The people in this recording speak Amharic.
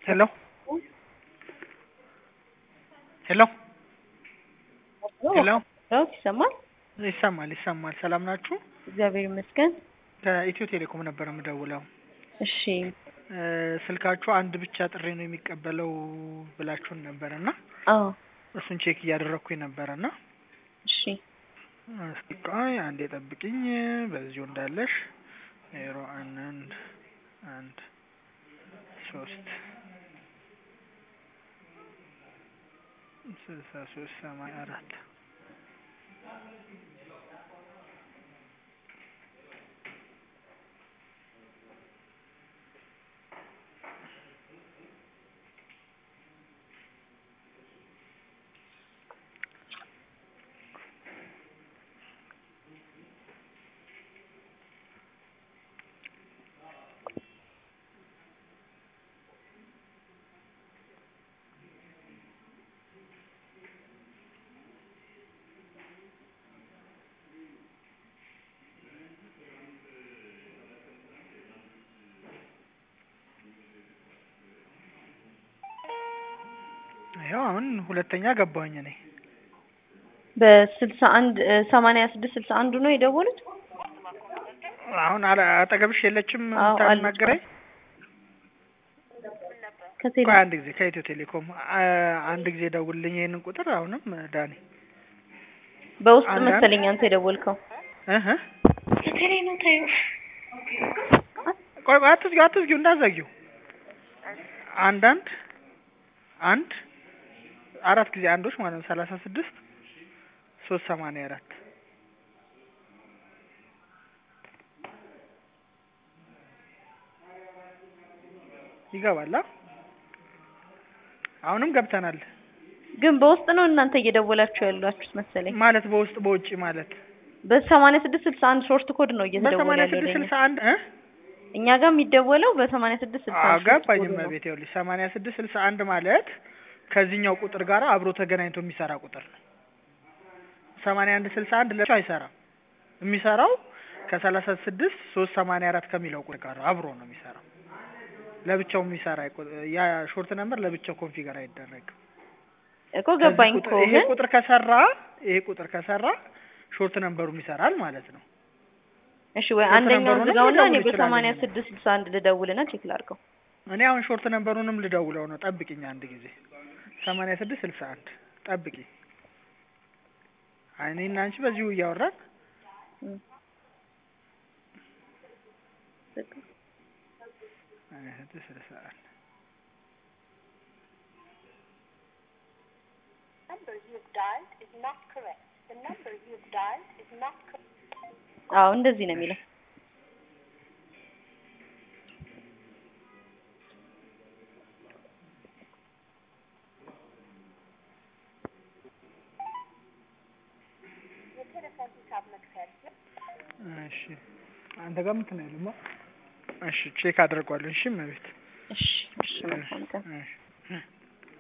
ሄሎ ሄሎ ሄሎ ዳዊት ይሰማል? ይሰማል ይሰማል። ሰላም ናችሁ? እግዚአብሔር ይመስገን። ከኢትዮ ቴሌኮም ነበር የምደውለው። እሺ እ ስልካችሁ አንድ ብቻ ጥሪ ነው የሚቀበለው ብላችሁን ነበር እና አዎ እሱን ቼክ እያደረግኩኝ ነበረ እና እሺ እስኪ ቆይ አንዴ ጠብቅኝ። በዚሁ እንዳለሽ ዜሮ አንድ አንድ አንድ ሶስት ስልሳ ሶስት ሰማንያ አራት ይኸው አሁን ሁለተኛ ገባሁኝ እኔ በስልሳ አንድ ሰማንያ ስድስት ስልሳ አንዱ ነው የደወሉት? አሁን አለ- አጠገብሽ የለችም አዎ፣ አለች። የምታናግረኝ? ከቴሌ ቆይ አንድ ጊዜ ከኢትዮ ቴሌኮም አ- አንድ ጊዜ ደውልልኝ ይሄንን ቁጥር አሁንም ዳኒ በውስጥ አንዳንድ- መሰለኝ አንተ የደወልከው። እህ ከቴሌ ነው ታዩ። ቆይ ቆይ አትዝጊው አትዝጊው እንዳትዘጊው አንዳንድ አንድ አራት ጊዜ አንዶች ማለት ነው ሰላሳ ስድስት ሶስት ሰማንያ አራት ይገባል አ? አሁንም ገብተናል ግን በውስጥ ነው እናንተ እየደወላችሁ ያላችሁት መሰለኝ። ማለት በውስጥ በውጭ ማለት በሰማንያ ስድስት ስልሳ አንድ ሾርት ኮድ ነው እየተደወለ በሰማንያ ያለው ስድስት ለእኛ። ስልሳ አንድ እ እኛ ጋር የሚደወለው በሰማንያ ስድስት ስልሳ አንድ ሾርት አጋባኝ ኮድ ነው። መቤት ይኸውልሽ ሰማንያ ስድስት ስልሳ አንድ ማለት ከዚህኛው ቁጥር ጋር አብሮ ተገናኝቶ የሚሰራ ቁጥር ነው። ሰማንያ አንድ ስልሳ አንድ ለብቻው አይሰራም። የሚሰራው ከሰላሳ ስድስት ሶስት ሰማንያ አራት ከሚለው ቁጥር ጋር አብሮ ነው የሚሰራው። ለብቻው የሚሰራ አይቆ- ያ ሾርት ነምበር ለብቻው ኮንፊገር አይደረግም። እኮ ገባኝ ከዚህ እኮ ቁጥር- ይሄ ግን ቁጥር ከሰራ ይሄ ቁጥር ከሰራ ሾርት ነምበሩም ይሰራል ማለት ነው። እሺ ወይ ሾርት አንደኛውን ነምበሩንም ዝጋውና እኔ ልደውል በሰማንያ እችላለሁ። ስድስት ስልሳ አንድ ልደውልና ቼክ ላድርገው። እኔ አሁን ሾርት ነምበሩንም ልደውለው ነው። ጠብቂኝ አንድ ጊዜ ሰማንያ ስድስት ስልሳ አንድ ጠብቂ። አይ እኔና አንቺ በዚሁ እያወራን እም። ሰማንያ ስድስት ስልሳ አንድ number you have dialed is not correct. The number you have dialed is not correct. አዎ እንደዚህ ነው የሚለው። የቴሌፎን ሂሳብ መክፈል እሺ አንተ ጋር ምንትን አይልማ። እሺ ቼክ አድርጓለሁ። እሺ እመቤት እሺ እሺ መልካም ቀን። እሺ